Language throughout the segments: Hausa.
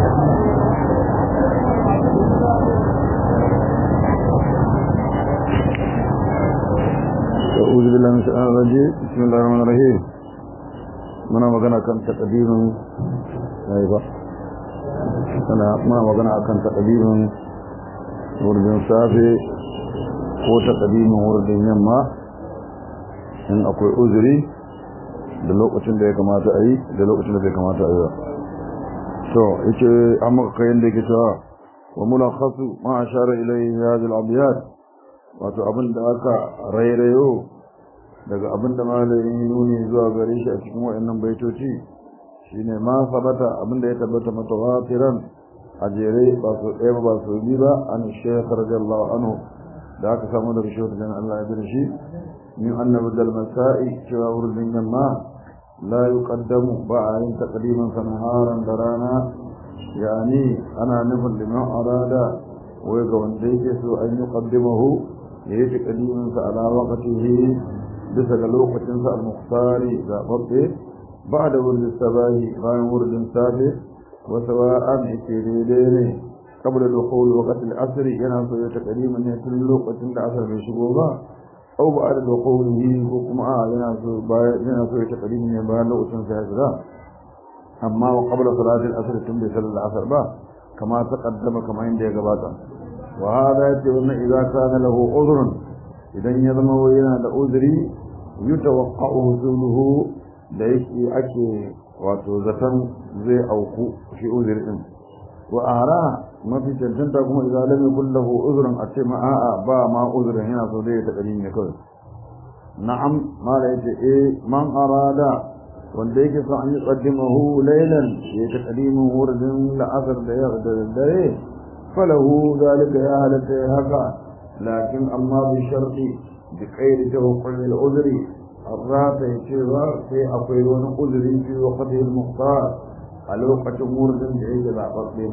أعوذ بالله من الشيطان الرجيم بسم الله الرحمن الرحيم muna magana kan takadirin yayi ba kana muna magana akan takadirin wurin safe ko takadirin wurin yamma in akwai uzuri da lokacin da ya kamata a yi da lokacin da bai kamata a yi ba to yace an maka kayan da yake cewa wa mulakhasu ma ashara ilayhi hadhihi al-abyad wato abin da aka rairayo daga abin da malamin nuni zuwa gare shi a cikin wayannan baitoci shine ma sabata abin da ya tabbata mutawatiran a jere ba su ɗaya ba su bi ba an shaykh radiyallahu anhu da aka samu daga shi wajen Allah ya bi shi min annabi dal masa'i cewa wurin yamma la yuqaddamu ba a yin taqdiman sanaharan da rana yani ana nufin liman arada wai ga wanda yake so an yi qaddimahu yayi taqdiman sa ala waqtihi bisa ga lokacinsa al-muhtari zaɓaɓɓe ba da wurin sabahi bayan wurin safe wasu wa'an yake daidai ne kabla da kowal wakati asiri yana so ya ta ƙarima ne tun lokacin da asar bai shigo ba au ba da kowal yi ko kuma a yana so yana so ya ta ƙarima ne bayan lokacin sa ya shiga amma wa kabla salatin asir tun bai sallar asar ba kama ta kaddama kamar yadda ya gabata wa hada yace wannan idza kana lahu udhrun idan ya zama yana da uzuri yutawaqqa'u husuluhu da yake ake wato zaton zai auku shi uzuri din wa ara mafi cancanta kuma idan lam yakul lahu uzrun a ce ma a'a ba ma uzrin yana so dai ta kari ne kawai na'am mala yace eh man arada wanda yake so an yi qaddimahu laylan ya ta qadimu wurin la'asar da ya da dare falahu zalika ya halatta haka لكن أما بشرط بغير توقع العذر الرات يتوى في أقيلون عذر في وقته المختار الوقت مرد بعيد العقل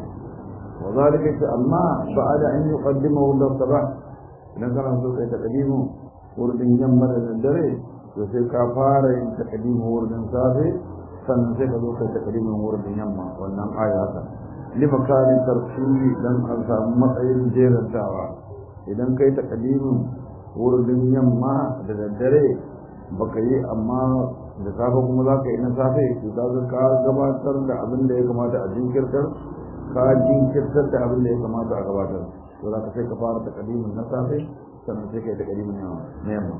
وذلك أما بعد أن يقدمه للصباح نكر سوء تقديمه ورد جمر الدري وفي كفارة تقديمه ورد صافي سنسك ذوك تقديمه ورد يمma wannan ayata limakanin tarfihi dan an samu matsayin jerin tawa idan kai takadimin wurin yamma da daddare baka yi amma da safe kuma za ka yi na safe to za ka gabatar da abin da ya kamata a jinkirtar ka jinkirtar da abin da ya kamata a gabatar to za ka sai ka fara takadimin na safe sannan sai ka yi takadimin na yamma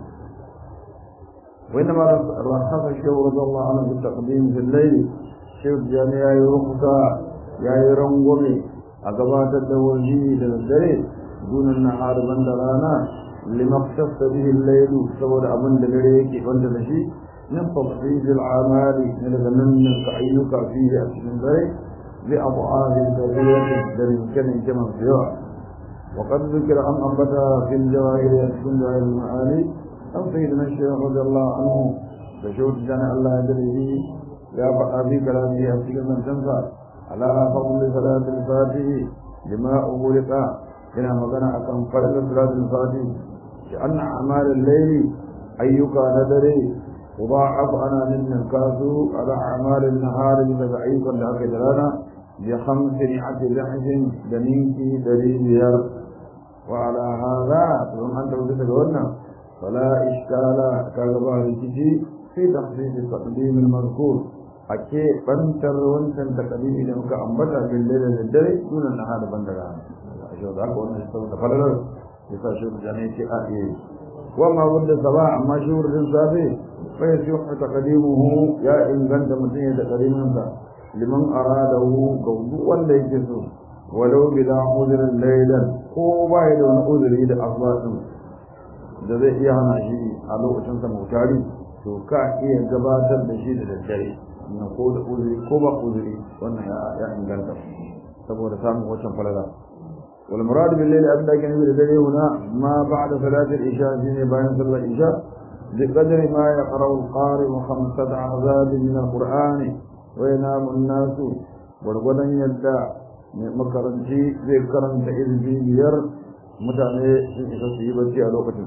وإنما رخص الشيخ رضي الله عنه بالتقديم في الليل الشيخ جاني يا يرخصا يا يرنغمي أقبات الدولجي للدري دون النهار بند رانا لما اختص به الليل سبب أبن دلريك بند لشي من تفصيل العمال من ذنن كأيك فيه أسن ذلك بأضعاف كثيرة للمكان كما فيها وقد ذكر أن أنبتها في الجواهر يسكن جواهر المعاني أو سيدنا الشيخ رضي الله عنه فشوت جنا الله يدريه يا بقى في كلامه أسكن من تنفع على فضل صلاة الفاتح لما أغلق ina magana akan farkon salatul fati shi anna amal al-layl ayyuka na dare mudha'af ana min kasu ala amal an-nahar daga ayyukan da aka yi rana bi khamsin ati lahjin da ninki dari biyar wa ala hadha to an da daga wannan fala iskala kaga ba rikici fi tafsir taqdim al-mazkur ake bantar wancan takadimi da muka ambata bil layl da dare sunan nahar bandara shi da aka wannan saboda falalar ya sa shi da ne ce a eh wa ma wanda saba amma shi wurin safe fa yasi wa taqdimuhu ya inganta mutum ya taqdimin sa liman aradahu ga duk wanda yake so walau bila udrin laylan ko ba ya da wani udri da asbatin da zai iya hana shi a lokacin sa mutari to ka iya gabatar da shi da daddare na ko da uzuri ko ba uzuri wannan ya inganta saboda samun wancan falala والمراد بالليل أبدا كان يقول الدليل هنا ما بعد صلاة العشاء فيني بين صلاة العشاء بقدر ما يقرأ القارئ خمسة عذاب من القرآن وينام الناس والغدن يدع مكرنشي ذكرا تئذ في بير متعني تصيبتي على وقت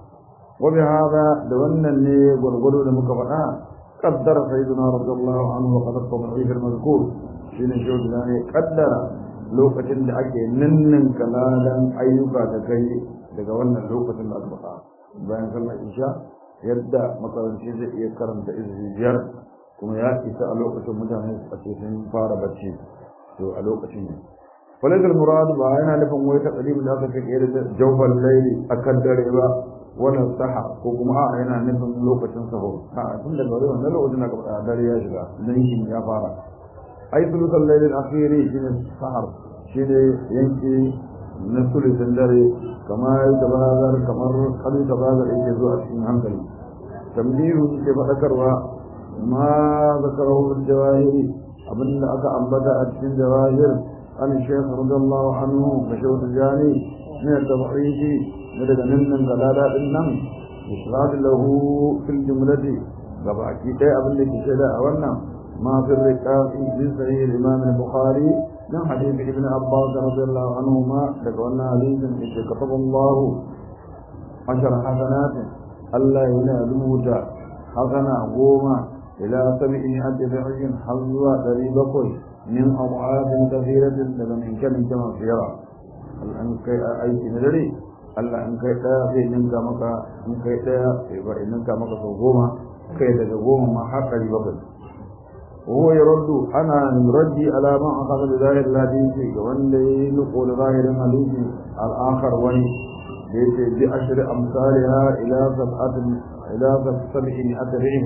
وبهذا دولنا اللي والغدو لمكفأة قدر سيدنا رضي الله عنه وقد التضعيف المذكور shine shehu da ne kaddara lokacin da ake ninnin kalalan ayyuka da kai daga wannan lokacin da aka faɗa bayan sallar isha yadda makaranci zai iya karanta izini biyar kuma ya isa a lokacin mutane a ce sun fara bacci to a lokacin ne falakal murad ba yana nufin wai ta kalimin da aka kake da jawfal laili akan dare ba wala saha ko kuma a yana nufin lokacin sahur a tun da gari wannan lokacin da ka dare ya shiga dan shi ya fara ai sulutul lailil akhiri shine sahar shine yanki na sulutul dare kamar tabazar kamar kadu tabazar yake zuwa cikin hankali tambihu ke fadakarwa ma zakarahu al-jawahiri abinda aka ambata a cikin jawahir an shaykh radiyallahu anhu bashawt jani min at-tab'id daga nan nan galada din nan ishrad lahu fil jumlati gabaki dai abinda ke shaida a wannan ma fi riqaqi min sahih al-imam al-bukhari من حديث ابن عباس رضي الله عنهما لقولنا حديث كتب الله عشر حسنات الله ينالوت حسنة قوما إلى سبعمائة فعل حظوا دريبكوي من أضعاف كثيرة لمن كان كما سيرا الآن كي أيتي ندري Allah in kai ɗaya zai ninka maka in kai ɗaya sai ninka maka sau goma kai daga goma ma har ɗari bakwai وهو يرد أنا يردي على ما أخذ بظاهر الحديث وأن ينقل ظاهر الحديث الآخر وأن بأشر أمثالها إلى سبعة إلى سبعمائة رئيم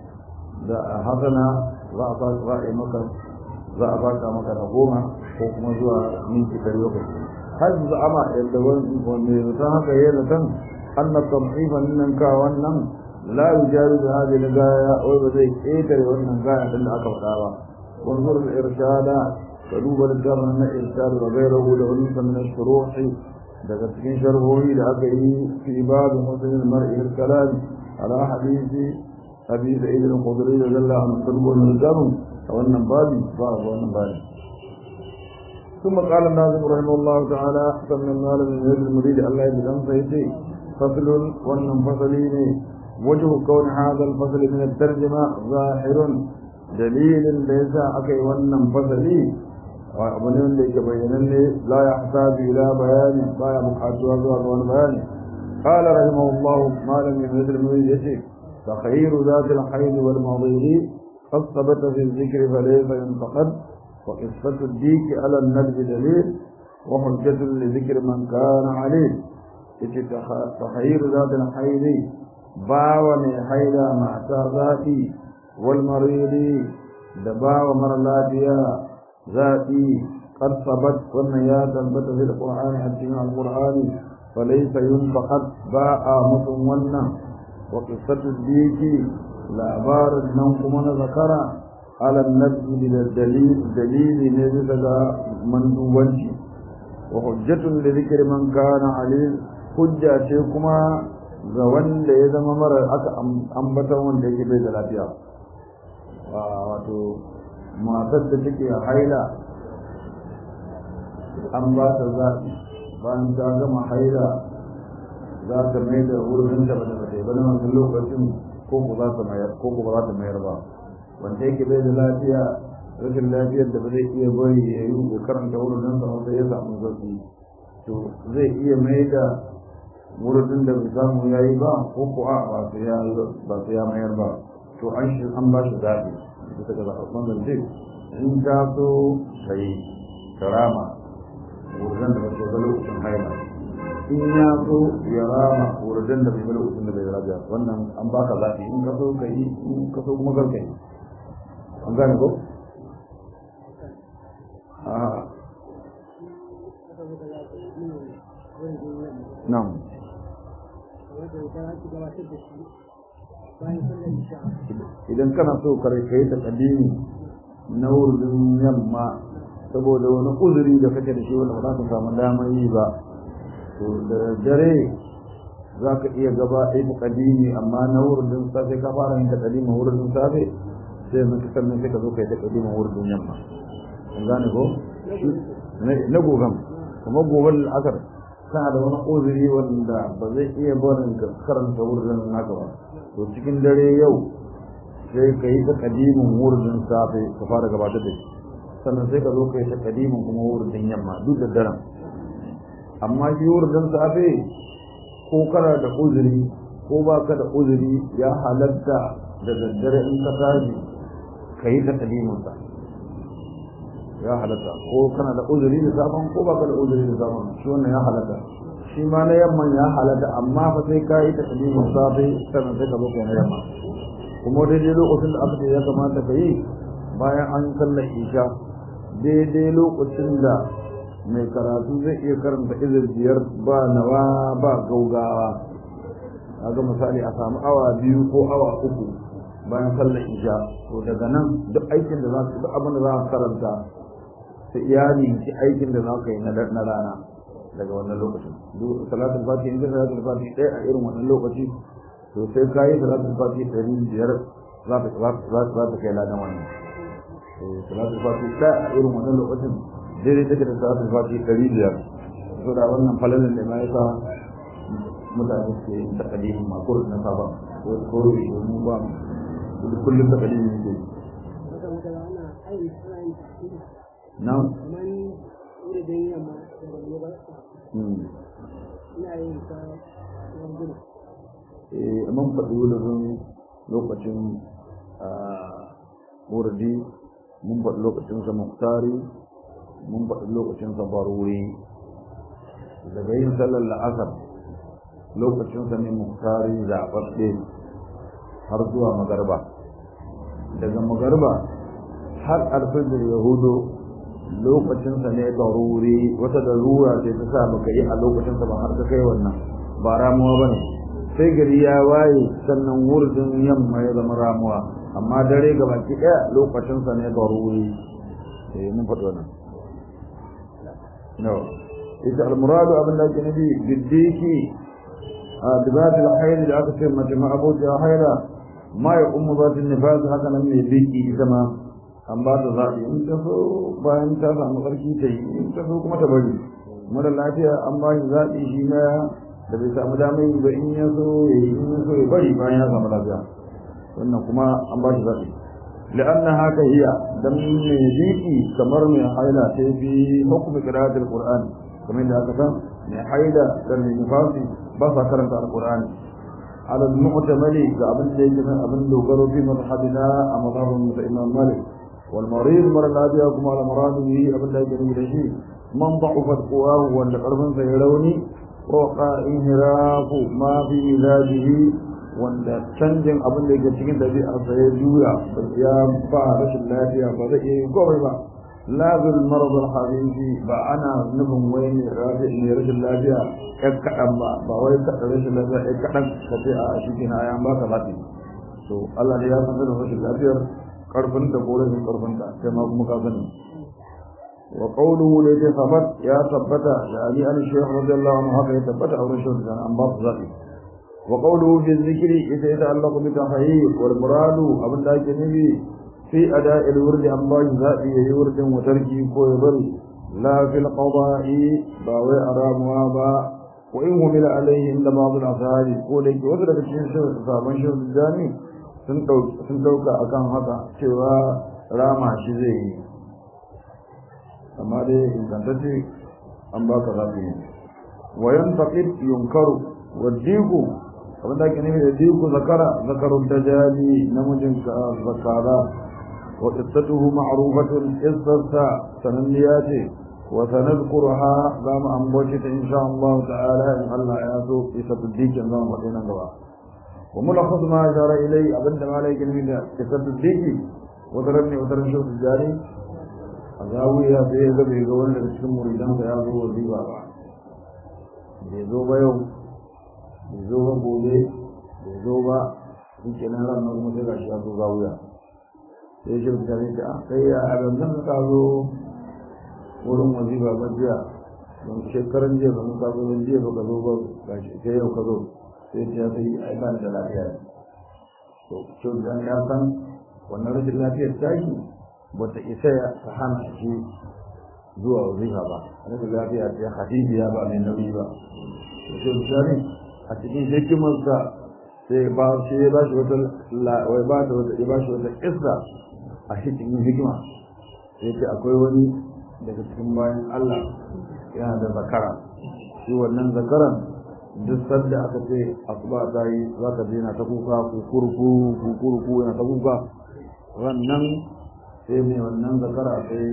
حسنا ضعفت رأي مكة ضعفت مكة نقومة حكم زوا من كتاب هل زعم يدون وميزتها كيلة أن التضعيف منك وأنم لا يجاوز هذه الغاية وبزي إيتر وأن غاية إلا أكبر وانظر الإرشاد فدوب الجر من الإرشاد وغيره لأنس من الشروح daga cikin sharhohi da aka yi fi babu musulun mar'i kalam ala hadisi abi sa'id al-khudri da zalla an tarbu min jarum a wannan babi ba a wannan babi ثم قال الناظم رحمه الله تعالى سمى المال من يد المريد الله يجزم سيتي فصل والمنفصلين وجه كون هذا الفصل من الترجمة ظاهر دليل ليس أكي والنفصلي وأبنين ليك بينني لا يحتاج إلى بيان لا يبقى سوى والبيان قال رحمه الله ما لم يمد المريد يشيك تخير ذات الحيض والمضير قد ثبت في الذكر فليس ينتقد وقصة الديك على النبذ دليل وحجة لذكر من كان عليه تخير ذات الحيض باو من حيض مع ذاتي والمريض دباو مر لافيا ذاتي قد ثبت ومن يا ثبت في القرآن حتى القرآن فليس ينتقد باء متونا وقصة الديك لعبار النوم من ذكر على النبي للدليل دليل نزل من دوانشي وحجة لذكر من كان عليه حجة شيكما ga wanda ya zama mara aka ambata wanda yake bai da lafiya wato matar da take haila an ba ta zaɓi bayan ta gama haila za ta mai da wurin da ba ta bata ba na wannan lokacin ko ko za ta mayar ko ko ba za ta mayar ba wanda yake bai da lafiya rashin lafiyar da ba zai iya bari ya yi ko karanta wurin sa wanda ya samu zafi to zai iya mai da wurin da bai samu ya yi ba ko ko a ba su ya ba su ya mayar ba to an shi an ba shi zaɓi bisa ga zaɓaɓɓen zance in ta so ka yi karama wurin da ba su ga lokacin haila in ya so ya rama wurin da bai ga lokacin da bai raja wannan an baka zaɓi in ka so ka yi in ka so kuma kar ka yi an gane ko? Na'am. idan kana so kare kai ta kadimi na wurin yamma saboda wani uzuri da kake da shi wanda ba za ka samu damar yi ba to da dare za ka iya gaba ɗaya ta kadimi amma na wurin safe ka fara yin ta kadimi wurin safe sai na sannan sai ka zo kai ta kadimi wurin yamma an gane ko na gogan kuma goban al'asar kana da wani uzuri wanda ba zai iya barin ka karanta wurin naka ba to cikin dare yau sai ka yi ta kadimin wurin safe ka fara gabatar da shi sannan sai ka zo kai ta kadimin kuma wurin yamma duk da daren amma shi wurin safe ko kana da uzuri ko ba ka da uzuri ya halatta da daddare in ka tashi ka yi ta kadimin sa ya halatta ko kana da uzuri da safen ko ba ka da uzuri da safen shi wannan ya halatta shi ma na yamman ya halatta amma fa sai ka yi ta kadimin safe sannan sai ka zo kai na yamma kuma daidai lokacin da aka ce ya kamata ka yi bayan an sallar isha daidai lokacin da mai karatu zai iya karanta izir biyar ba nawa ba gaugawa ga misali a samu awa biyu ko awa uku bayan sallar isha to daga nan duk aikin da za ka duk abin da za ka karanta ta iyali ki aikin da za ka yi na rana daga wannan lokacin duk salatul fatiha in salatul fatiha ɗaya a irin wannan lokaci to sai ka yi salatul fatiha ɗari biyar za ta kai ladan wannan salatul fati da a irin wannan lokacin daidai take da salatul fati ɗari biyar so da wannan falalin da ma yasa mutane ke yin takalimin makur na saba ko ko mu ba kullum takalimin ne na eh mun faɗi wurin lokacin wurdi mun faɗi lokacinsa muktari mun faɗi lokacinsa baruri daga yin sallar la'asar lokacinsa ne muktari zaɓaɓɓe har zuwa magarba daga magarba har alfajir yahudu lokacinsa ne baruri wata darura ce ta sa baka yi a lokacinsa ba har ka kai wannan ba ramuwa ba ne sai gari ya waye sannan wurdin yamma ya zama ramuwa amma dare ga baki ɗaya lokacinsa ne daruri eh mun faɗi wannan no ita al-muradu abin da ake nufi biddiki a dibati al-hayr da aka ce mace ma abuja hayra ma ya ummu zati nifas haka nan mai biki ita ma an ba ta zaɓi in ta so bayan ta samu ƙarfi ta yi in ta so kuma ta bari mara lafiya an ba shi zaɓi shi na da bai samu damar yi ba in ya so ya yi in ya so ya bari bayan ya samu lafiya wannan kuma an ba shi zaɓi la'anna haka hiya dan mai biki kamar mai haila sai fi hukumi qira'atul qur'an kamar da aka san mai haila da mai nifasi ba sa karanta alqur'ani على المعتمل كابن ليس ابن دوغرو في مذهبنا مذهب الامام مالك والمريض مر الذي يقوم على مراده ابن ليس به من ضعفت قواه ولا قربا سيروني وقع انحراف ما في علاجه wanda canjin abin da yake cikin dabi'arsa ya juya ya ba rashin lafiya ba zai iya komai ba lazil marad al hadisi ba ana nufin wai ne rashin lafiya ɗan kaɗan ba ba wai kaɗan rashin lafiya ɗan kaɗan ka ce a shi ke na ayan ba ka zafi to Allah ne ya san da rashin lafiyar karfin da ko rashin karfin ta sai ma kuma ka sani wa qawluhu la yasabat ya tabbata da ali an shaykh radiyallahu anhu haka ya tabbata a rashin da an ba su zafi wa qawluhu fi dhikri ita ya ta'allaqu bi tahayyi wal muradu abin da ake nufi في أداء الورد عن باش ذاتي يورد وتركي كويبر لا في القضاء باوي أرام وابا وإن همل عليه عند بعض الأفعال قولك وذلك الشيء صابن شهر الجاني سنتوك أكان هذا سوى راما شزيه أما دي إن كانت أن باك ذاتي وينتقد ينكر والديك abin da ake nufi da diku zakara zakarun dajali namijin zakara وقصته معروفة قصة سننيات وسنذكرها لما أنبوشت إن شاء الله تعالى إن الله ياسو قصة الديك إن الله مدينة قبا وملخص ما أشار إليه أبدا ما عليك من قصة الديك وترني وترن شوف الجاري أجاوي يا سيد بيقول لك اسم مريدان سياسو وزيبا بيزوبا يوم بيزوبا بولي بيزوبا in kenan ran nan kuma sai gashi ya zo zawuya sai shi mutane ta sai ya abanzan ka zo wurin wazifa ba jiya don shekaran jiya zama ka zo jiya ba ka zo ba ga shi sai yau ka zo sai ta sai ai ba da lafiya to shi dan ya san wannan rashin lafiyar ta yi ba ta isa ya ta hana shi zuwa wazifa ba rashin lafiya ta hadibiya ba mai nauyi ba to shi mutane a cikin hikimarsa sai ba shi ya bashi wata wai ba da wata ya bashi wata kissa a cikin hikima yace akwai wani daga cikin bayan Allah yana da zakara shi wannan zakaran duk sanda aka ce asuba ta yi za ka je na ta kuka kukurku kukurku yana ta kuka wannan sai mai wannan zakara sai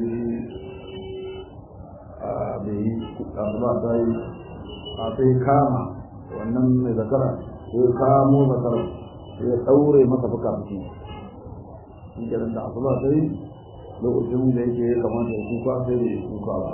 a bai yi asuba ta yi a sai kama wannan mai zakara sai kamo zakara sai ya ɗaure masa fuka fuki shi kenan da asuba ta yi lokacin da yake ya kamata ya kuka sai da ya kuka ba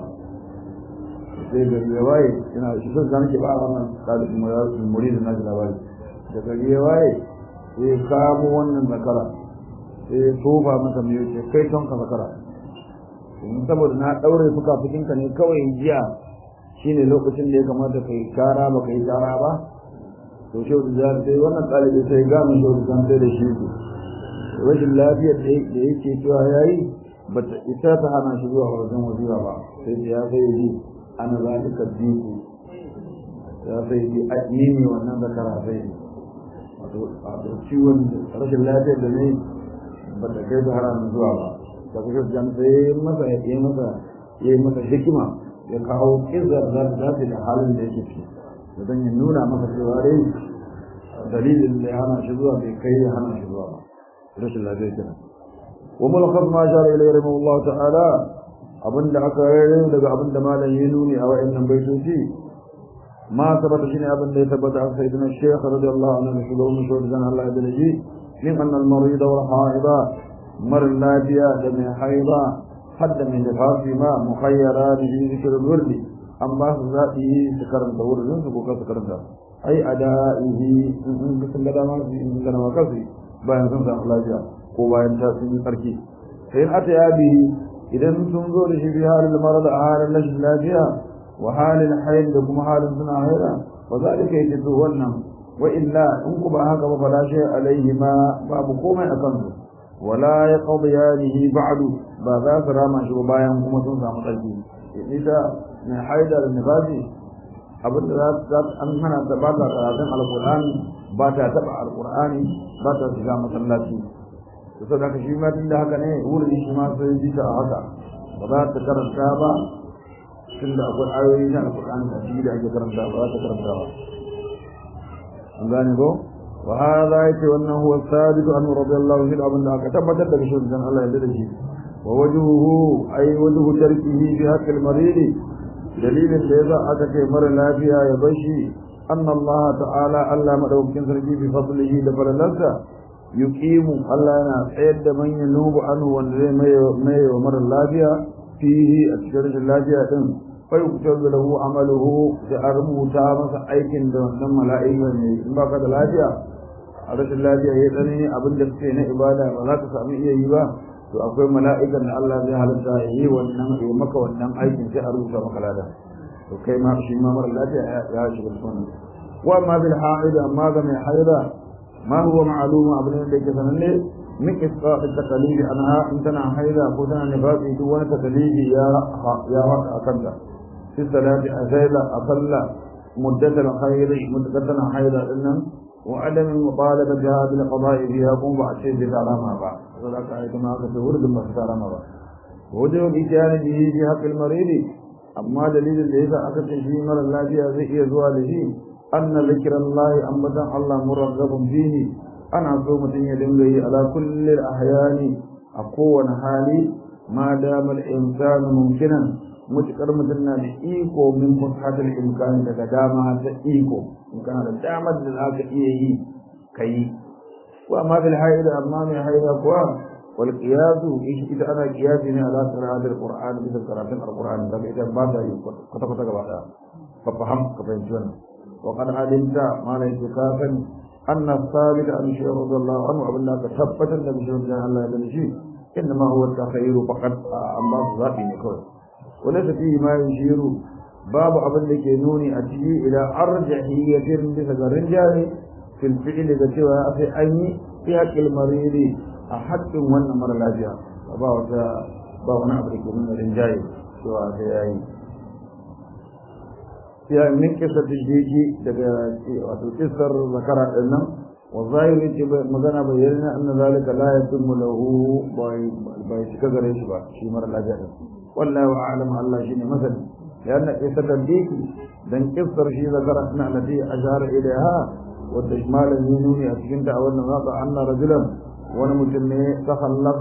sai gari ya waye ina shi sun zan ke ba a wannan ɗalibin muri da naji labari da gari ya waye sai ya kamo wannan zakara sai ya tofa masa mai yake kai ton ka zakara in saboda na ɗaure fuka fukinka ne kawai jiya shine lokacin da ya kamata kai kara ba kai kara ba to shi da sai wannan ɗalibi sai gane shi da zan sai da shi rashin lafiyar da yake cewa yayi bata ita ta hana shi zuwa wajen wazifa ba sai ya sai ji ana zalika diku ya sai ji ni ne wannan zakara sai wato ciwon rashin lafiyar da ne ba ta kai da haramun zuwa ba da kusa jan sai masa ya yi masa ya yi masa hikima ya kawo kizar za ta dace da halin da yake ciki da don ya nuna masa cewa dai dalilin da ya hana shi zuwa bai kai ya hana shi zuwa ba rashin lafiyar kenan wa mulkhas ma jara ilayhi rahimahullahu ta'ala abinda aka rere daga abinda malam ya nuni a wa'annan baitoci ma tabbata shine abinda ya tabbata a sayyidina shaykh radiyallahu anhu shugaban mushawar dan Allah da naji min anna al-marid wa al-haida mar lafiya da mai haida hadda min nifasi ma mukhayyara bi zikr al-wird an ba su zaɓi su karanta wurin su ko su karanta ai adaihi in sun ga dama su in ga dama kasu bayan sun samu lafiya ko bayan ta sun yi tsarki sai in ata ya bihi idan sun zo da shi bi halin mara da halin rashin lafiya wa halin hayin da kuma halin suna haira ba za ka yi to wannan wa illa in ku ba haka ba fala shay alaihi ma babu komai akan su wala ya qadiyanihi ba'du ba za su rama shi bayan kuma sun samu tsarki ita mai haida da nifasi abinda za an hana ta ba ta karatun alqur'ani ba ta taba alqur'ani ba ta shiga masallaci to saboda shi ma tunda haka ne wurin shi ma sai ji ta haka ba za ta karanta ba tunda akwai ayoyi na alqur'ani da shi da ake karanta ba za ta karanta ba an gane ko wa hadha yake wannan huwa sabitu anhu radiyallahu anhu abin da aka tabbatar da shi dan Allah ya dade shi wa wajhuhu ay wajhu tarkihi bi haqqil marid dalilin da yasa aka ce mara lafiya ya bashi anna Allah ta'ala Allah madaukakin sarki bi fadlihi da falalarsa yuqimu Allah yana tsayar da man yanubu anhu wanda zai mai wa mara lafiya fihi a cikin rashin lafiya din fa yuktabu lahu amaluhu da a rubuta masa aikin da wannan mala'ika ne in baka da lafiya a rashin lafiya ya tsani abin da kake na ibada ba za ka samu iya yi ba to akwai mala'ikan da Allah zai halitta ya yi wannan ya maka wannan aikin sai a rubuta maka lada to kai ma shi ma mara lafiya ya shiga cikin wa ma bil ha'id amma ga mai haida ما هو معلوم أبنى لك سنني من إسقاط التقليد أنها إن تنا حيدا كتنا نفاتي دون تقليد يا يا وقت أكمل في الصلاة أزيلا أصلى مدة الخير مدة حيدا إنن وعدم المطالبة بهذا القضاء فيها قوم بعد شيء بتعلمها بعد وذلك آية ما كتبور ثم بتعلمها بعد وجه الإتيان به في حق المريض أما دليل ليس أكثر شيء مر الله فيها زي زواله أن ذكر الله أمدا الله مرغب فيه أنا صومة يدنغي على كل الأحيان أقوى حالي ما دام الإنسان ممكنا متكر متنا إيكو من فتحة الإمكان تقدامها إيكو إن كان دامت لذلك إيه كي وأما في الحائل أمام حائل أقوى والقياس إيش إذا أنا قياسي على قراءة القرآن مثل قراءة القرآن فإذا ما دا يقول قطع قطع قطع ففهم كفين شوانا وقد علمت ما ليس كافا أن الثابت عن شيخ رضي الله عنه وأبن الله تثبت النبي صلى الله عليه وسلم إنما هو التخير فقط الله ذاتي نكون وليس فيه ما يشير باب أبن لك نوني أتي إلى أرجحية بسك الرجال في الفعل كتوى في أي في حق المريض أحد من أمر الأجياء فباوة باوة نعبرك من الرجال سواء في أي ya min kisa tijiji daga wato kisar zakara din nan والظاهر مغنى بيرنا أن ذلك لا يتم له بيتك غريش با شي مر الأجل والله أعلم الله شيء مثلا لأن قصة الديك دن قصر شي ذكرتنا التي أشار إليها والتشمال اليميني أتكنت أولنا نقع أن رجلا ونمتن تخلف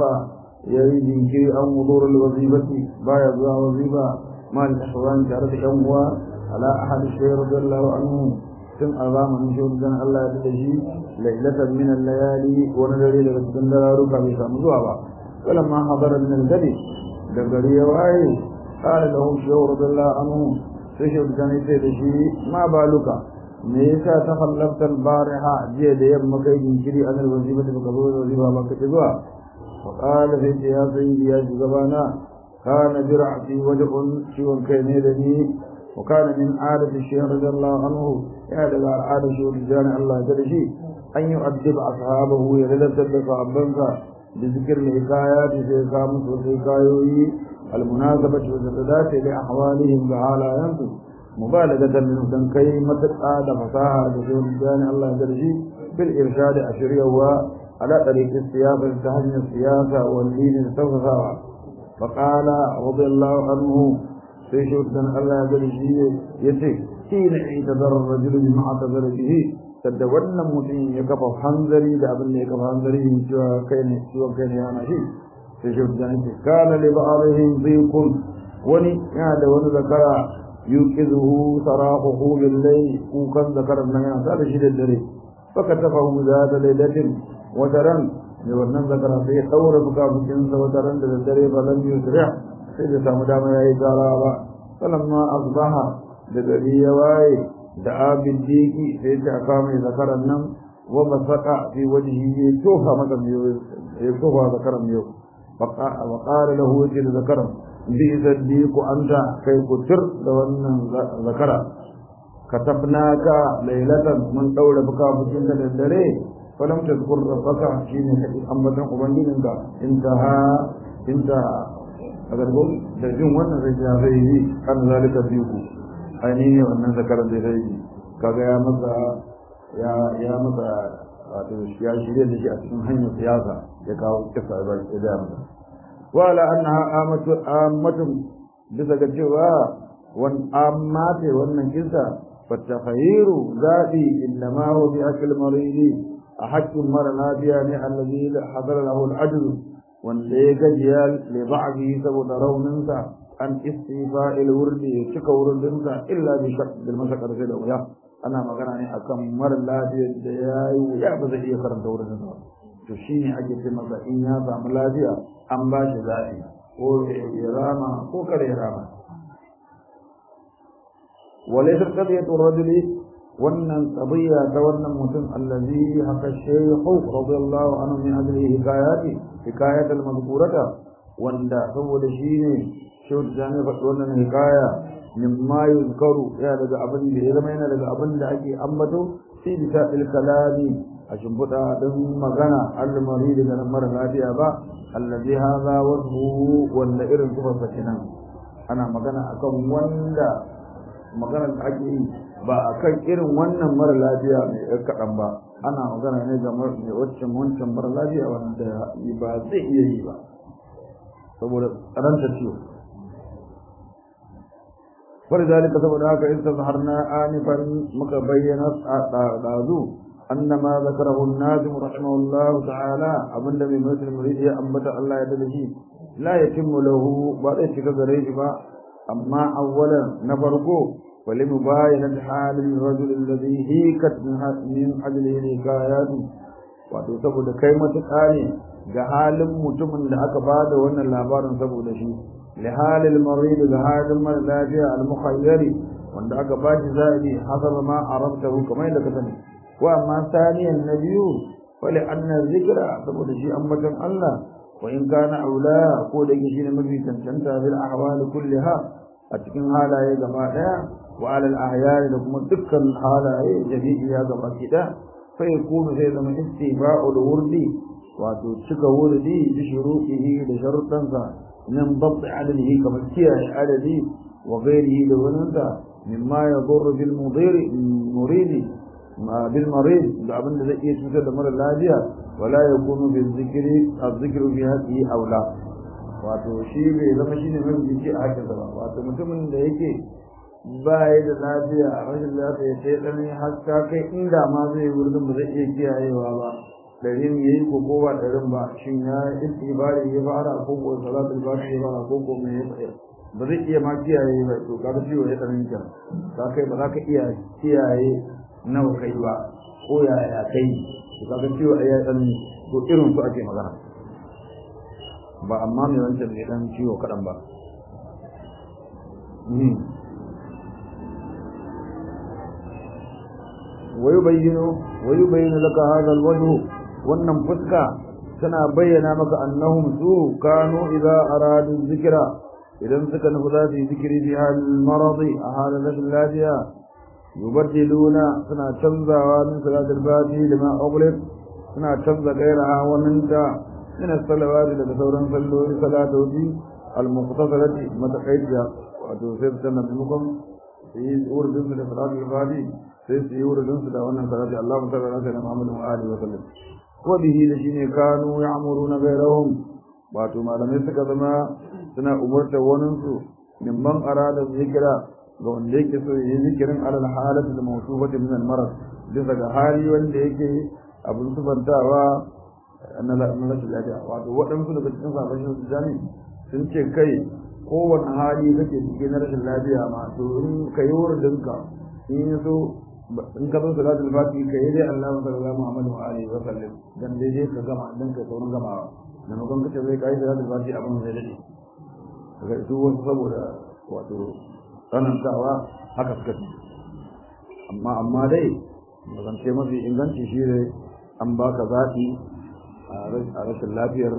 يريد كي أو مضور الوظيفة بايا وظيفة مع الإخوان تعرف أموى على أحد الشيء رضي الله عنه tun a zamanin shaudan Allah ya da shi lailatan min al-layali wani dare daga cikin dararuka bai samu zuwa ba kalan ma hadara min al-gadi da gari ya waye qala lahu shaw radiyallahu anhu sai shaudan ya ce da shi ma baluka me yasa ta khallafta al-bariha jiya da yamma kai jinkiri an al-wazifa da baka zo da wazifa ba ka zuwa wa qala sai ya sayyidi ya shugabana kana bir'ati wajhun ciwon kai ne da ni وكان من عادة الشيخ رضي الله عنه يا دغا عادة شو رجال الله جل أن يؤدب أصحابه يردد صحابنسا بذكر الحكايات في قامت وحكايوي المناسبة والتدات لأحوالهم تعالى ينتو مبالغة من تنكي متقاد فصاحة شو رجال الله جل بالإرشاد أشريه على طريق السياسة تهجن السياسة والدين التوسع فقال رضي الله عنه sai shi dan Allah ya gari shi ya ce shi ne ita zarar rajulu bi ma'a zara bihi sadda wannan mutum ya kafa hanzari da abin da ya kafa hanzari ne cewa kai ne ciwon kai ne yana shi sai shi dan ce kana li ba'arihim dhiqun wani yana da wani zakara yuqizuhu sarahuhu bil layl kukan zakaran nan yana da shi da dare faka tafahu zata lailatin wa taran ne wannan zakara sai ya daura bukabukin sa wa taran da dare ba lam yusri' sai da samu dama ya yi gara ba falamma asbaha da gari ya waye da abin diki sai ta kama zakaran nan wa basaka fi wajhi ya tofa masa miyo ya tofa zakaran miyo wa qala lahu wajhi zakaran bi zaddiqu anta kai kutir da wannan zakara katabnaka laylatan mun daura buka bukin da dare falam tazkur rabbaka shine kai ambatan ubangijinka intaha intaha agar ko da jin wannan zai ja zai yi kan zalika biku ainihin ne wannan zakaran zai zai kaga ya masa ya ya masa wato ya shirye da shi a cikin hanyar siyasa ya kawo kisa ba ya da masa wala annaha amatu amatu bisa ga cewa wan ammate wannan kisa fatakhayiru zabi innama huwa bi akl maridi a haƙƙin mara lafiya ne allazi hadara lahu al-ajr wanda ya gajiya le ba'abi saboda rauninsa an istifa'il wurdi ya cika wurdinsa illa bi shak bil masakar sai da wuya ana magana ne akan mara lafiyar da ya yi wuya ba zai iya karanta wurin ba to shine ake ce masa in ya samu lafiya an ba shi zaɓi ko ya rama ko kare ya rama وليست قضية الرجل wannan qadiyya ta wannan mutum allazi haka shaykhu radiyallahu anhu min ajli hikayati hikayat al-madhkurata wanda saboda shine shehu jani fa wannan hikaya mimma yuzkaru ya daga abin da ya zama yana daga abin da ake ambato fi bisa'il kalami a shimfiɗa din magana al-marid da mara lafiya ba allazi hadha wasfu wanda irin sifar kenan ana magana akan wanda maganar da ake yi ba a kan irin wannan mara lafiya mai ɗan kaɗan ba ana magana ne ga mai waccan wancan mara lafiya wanda ba zai iya yi ba saboda tsananta ciwo wani zalika saboda haka in tazharna anifan muka bayyana ɗazu annama zakarahu an-nazim rahimahullahu ta'ala abinda mai mutum murid ya ambata Allah ya dade shi la yatimmu lahu ba zai cika gare shi ba amma awwalan na farko ولمباينة حال الرجل الذي هيكت من أجله الحكايات wato saboda kai matuƙa ne ga halin mutumin da aka bada wannan labarin saboda shi li halil marid ga halin mara lafiya al mukhayyari wanda aka ba shi zabi hasaba ma arabtahu kamar da ka sani wa amma saniyan nabiyu wali anna zikra saboda shi ambaton Allah wa in kana aula ko da yake shine mafi cancanta bil ahwal kulliha a cikin halaye gaba daya wa alal ahyani da kuma dukkan halaye jami'iya gaba kida fa yakunu sai zama istifa'ul wurdi wato cika wurdi bi shuruqihi da sharuɗansa min dabt adadihi kamar kiyaye adadi wa ghairihi da waninsa mimma yadurru bil mudiri muridi ma bil marid da abin da zai iya cutar da mara lafiya wala yakunu bil zikri az-zikru fi haqi aula wato shi bai zama shine mai jiki a hakin ba wato mutumin da yake ba ya da lafiya rashin lafiya sai dan haska kai inda ma zai wurin ba zai iya kiyayewa ba ɗarin ya yi ko kowa ɗarin ba shin ya istibari ya fara ko ko salatul fati ya fara ko ko me ya fara ba zai iya ma kiyaye ba to kaga ciwo ya tsarin ka ka kai ba za ka iya kiyaye nawa kai ba ko ya ya kai to kaga ciwo ya tsarin to irin su ake magana ba amma mai wancan ne dan ciwo kaɗan ba ويبين ويبين لك هذا الوجه wannan fuska tana bayyana maka annahum su kanu idza aradu zikra idan suka nufi za su yi zikiri fi hal maradi a halin rashin lafiya yubaddiluna suna canzawa min salatul fati lima ughliq suna canza gairaha wa minta min as-salawati daga sauran salloli salatoji al-muqtasalati mataqaidda wato sai ta nan mukum yi urdun da salatul fati sai su yi urdun da wannan salati Allahu ta'ala ala Muhammad wa alihi wa sallam وبه لشين كانوا يعمرون غيرهم wato malamai suka zama suna umurta waninsu mimman arada zikira ga wanda yake so yi zikirin alal halatu da mawsufati min al-marad bisa ga hali wanda yake abin sufantawa na rashin lafiya wato waɗansu daga cikin sabashin su jami sun ce kai kowane hali kake cikin na rashin lafiya ma to in ka yi wuridinka in yi so in ka zo salatul fati ka yi dai Allah sallallahu Muhammadu wa alihi wa sallam dan dai dai ka gama dan ka saurin gamawa da makon kace zai kai salatul fati abin zai dade kaga su wasu saboda wato tsanantawa haka suka ci amma amma dai magance mafi inganci shi ne an baka zaɓi a rashin lafiyar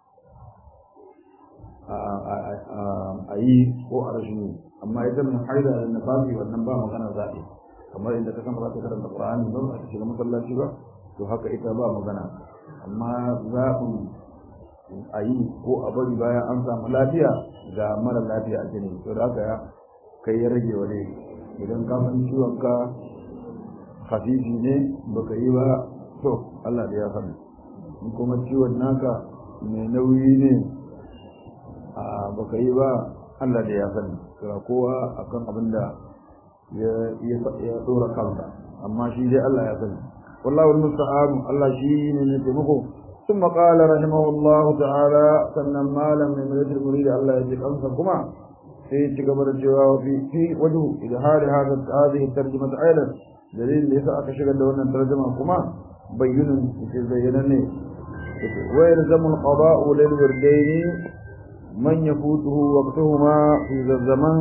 a yi ko a rashin yi amma ita mai haida da nafasi wannan ba magana zaɓi kamar inda ka san ba za ka karanta Qur'ani ba ba ka shiga masallaci ba to haka ita ba magana amma zaɓin a yi ko a bari bayan an samu lafiya ga mara lafiya a jini to da haka ya kai ya rage wa dai idan ka san ciwon ka hafifi ne baka yi ba to Allah da ya sani in kuma ciwon naka mai nauyi ne a baka yi ba Allah da ya sani kira kowa akan abin da ya dora kansa amma shi dai Allah ya sani wallahu almusta'an Allah shi ne ne taimako ثم قال رحمه الله تعالى sannan malam mai mai muridi Allah ya ji kansa kuma sai ya ci gaba da cewa fi fi wajhu idhari hada hadhihi tarjuma aidan dalilin da yasa aka shigar da wannan tarjuma kuma bayyinun yake zayyana ne wa yalzamu alqada'u lil wirdayn man yafutuhu waqtuhuma fi zaman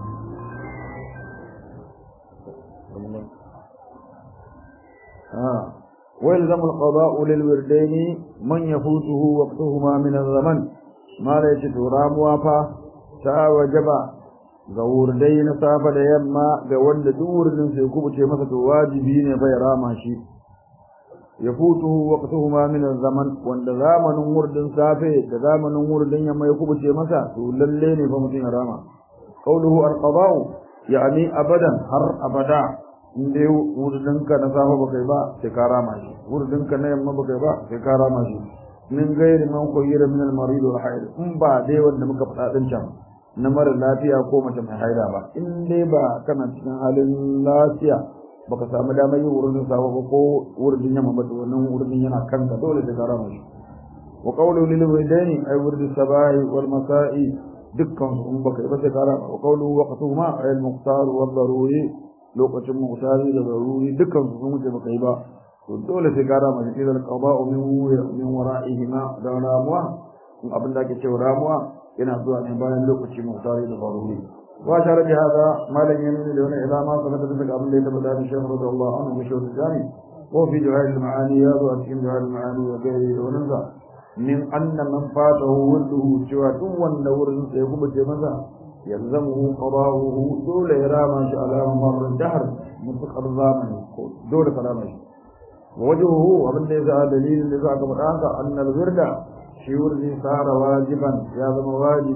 آه. ويلزم القضاء للوردين من يفوته وقتهما من الزمن ما ليس ترام وافا تا وجبا ga wurdai na safa da yamma ga wanda duk wurdin sai kubuce masa to wajibi ne bai rama shi ya futu waqtuhuma min zaman wanda zamanin wurdin safe da zamanin wurdin yamma ya kubuce masa to lalle ne fa mutum ya rama qawluhu al-qada'u yani abadan har abada in dai wurdinka na safa baka yi ba sai ka rama shi wurdinka na yamma baka yi ba sai ka rama shi min gairi man koyira min al-marid wal haid in ba dai wanda muka faɗa din can na mara lafiya ko mace mai haida ba in dai ba kana cikin halin lafiya baka samu damar yin wurin safa ba ko wurin yamma ba to wannan wurin yana kanka dole sai ka rama shi wa qawlu lil walidaini ay wurdi sabahi wal masa'i dukkan su in baka yi ba sai ka rama wa qawlu waqtuhuma ay al-muqtar wal daruri lokacin mutari da zaruri dukkan su sun wuce baka yi ba to dole sai ka rama shi da qada'u min min wara'ihima da ramuwa in abin da ake cewa ramuwa yana zuwa ne bayan lokaci mutari da zaruri wa shara bi hada malan yamin da wani ila ma sabata da abin da ya tabbata da shehu radiyallahu anhu bi shawt jami wa fi jawahir al-ma'ani ya zo a cikin jawahir al-ma'ani wa gairi da wannan sa min anna man fatahu wurduhu cewa duk wanda wurin sai kuma ce masa يلزمه قضاؤه دول إرامة على مر الدهر متقر زامن دول كلامه ووجهه ومن ليس دليل لذا كبرانك أن الورد شعور ذي صار واجبا يا ذا واجب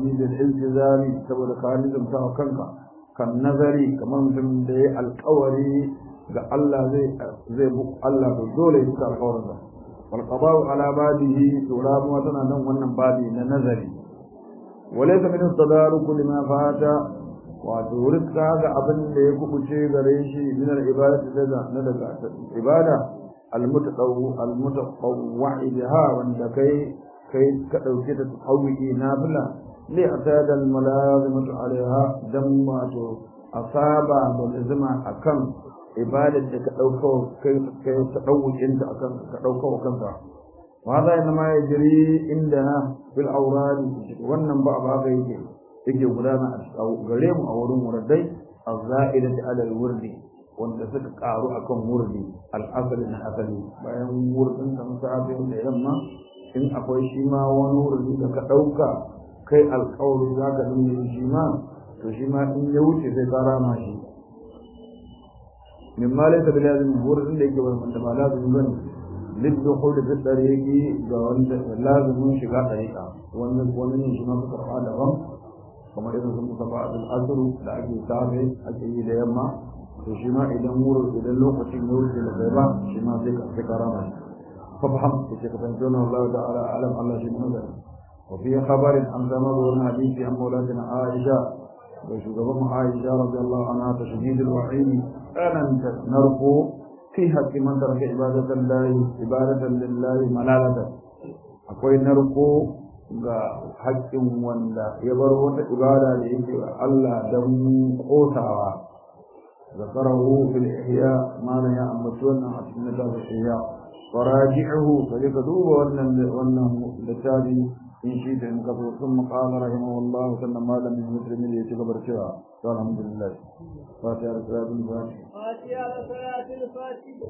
بالالتزام سبب خالد متوكلك كالنظر كما مثل دي القوري ga Allah zai zai bu Allah to dole ya tsara alƙawarinsa wal qada'u ala badihi to ramuwa tana nan wannan babi na nazari walaysa min tadaruku lima fata wato rizqa ga abin da ya kubuce gare shi min al ibadati daga na daga ibada al mutaqawwi al mutaqawwi biha wanda kai kai ka dauke ta tawwi nafila li atada al malazimatu alaiha dan wato asaba da lazima akan ibadar da ka dauka kai kai ta dawukin ta akan ka dauka kanka وهذا انما يجري عندنا في الاوراد wannan ba ba ga yake yake gudana a gare mu a wurin wurdai az-za'idati ala al-wurdi wanda suka karu akan wurdi al-asali na asali bayan wurdin da musafi da yamma in akwai shi ma wani wurdi da ka dauka kai alƙawari zaka dinga shi ma to shi ma in ya wuce sai ka rama shi min ma laysa bilazim wurdin da yake wanda ba lazim bane للدخول في الطريق لازم شغا طريقة wannan wannan shi ma suka fada ram kamar irin sun muka ba al asr da ake safe ake yi da yamma to shi ma idan wuri idan lokacin ya wuce da bai ba shi ma sai ka sai karama fa faham sai ka fahimta na Allah ta'ala alam Allah shi ne wa fi khabarin an zama wurin hadisi an maulatina Aisha da shugaban Aisha radiyallahu anha tashdid al-wa'id anan narqu في حق من ترك عبادة الله عبادة لله ملالة akwai narko ga haƙƙin wanda ya bar wata ibada da yake wa Allah don kotawa zakarahu fil ihya ma la ya ambaci wannan a cikin littafin ihya faraji'uhu kaje ka duba wannan wannan littafi in shi da in ka so sun qala rahimahullah sannan malamin muslimin ya ci gaba da cewa to alhamdulillah fatiha da salatul fatiha فاتحة صلاة الفاتحة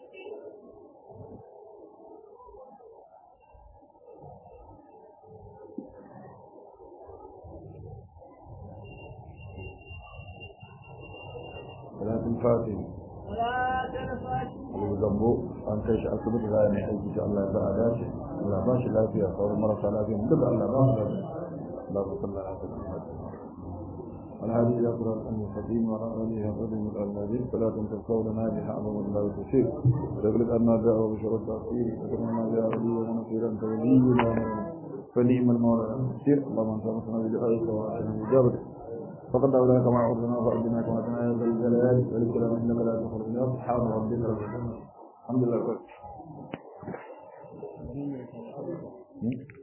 salatul fatiha صلاة الفاتحة daga gambo an kai shi asibiti za a mai aiki ta Allah ya sa a dace Allah ba shi lafiya sauran marasa lafiya duk Allah ba su lafiya Allah ba sallah a kan الهادي إلى صراط المستقيم وعلى آله وصحبه الذين فلا تنسوا لنا بها أمر الله تشير وتغلق أن جاء بشر التأخير وكما ما جاء لي ونصيرا كولينا فنعم المولى المسير اللهم انت مصنع بدعائك وعلى إجابتك فقد أولاك ما عرضنا فأجنا كما تنايا ذا الجلال والكلام إنما لا تخرج من أصحاب ربنا الحمد لله